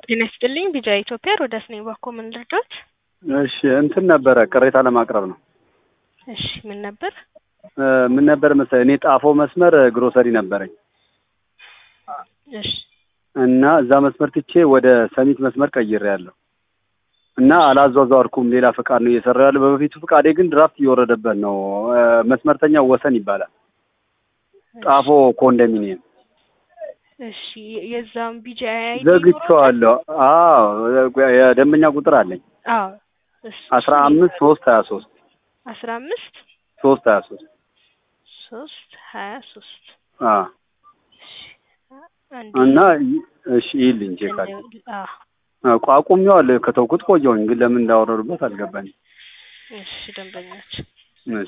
ጤና ይስጥልኝ ቢጃ ኢትዮጵያ ሮዳስ ነኝ። ባኮ ምን ልርዳት? እሺ እንትን ነበረ ቅሬታ ለማቅረብ ነው። እሺ ምን ነበር? እ ምን ነበር መሰለህ እኔ ጣፎ መስመር ግሮሰሪ ነበረኝ እሺ እና እዛ መስመር ትቼ ወደ ሰሚት መስመር ቀይሬያለሁ እና አላዟዟርኩም። ሌላ ፍቃድ ነው እየሰራሁ ያለው። በበፊቱ ፍቃዴ ግን ድራፍት እየወረደበት ነው። እ መስመርተኛው ወሰን ይባላል። ጣፎ ኮንዶሚኒየም እሺ የዛም ቢጃ አይ ዘግቼዋለሁ። አዎ የደንበኛ ቁጥር አለኝ አዎ እሱ አስራ አምስት ሶስት ሀያ ሶስት አስራ አምስት ሶስት ሀያ ሶስት ሶስት ሀያ ሶስት አዎ አንድ እና ይ- እሺ ይልኝ ቼክ አለ አዎ ቋቁሜዋለሁ ከተውኩት ቆየሁኝ፣ ግን ለምን እንዳወረዱበት አልገባኝም። እሺ ደንበኞች እሺ